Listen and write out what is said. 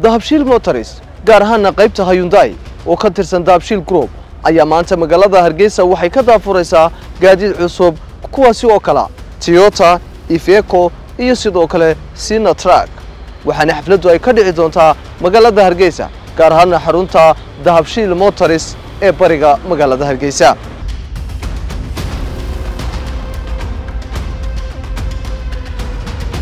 dahabshiil motors gaar ahaana qaybta hayundai oo ka tirsan dahabshiil group ayaa maanta magaalada hargeysa waxay ka daafuraysaa gaadiid cusub kuwaasi oo kala toyota ifeco iyo sidoo kale sina truck waxaana xafladdu ay ka dhici doontaa magaalada hargeysa gaar ahaana xarunta dahabshiil motors ee bariga magaalada hargeysa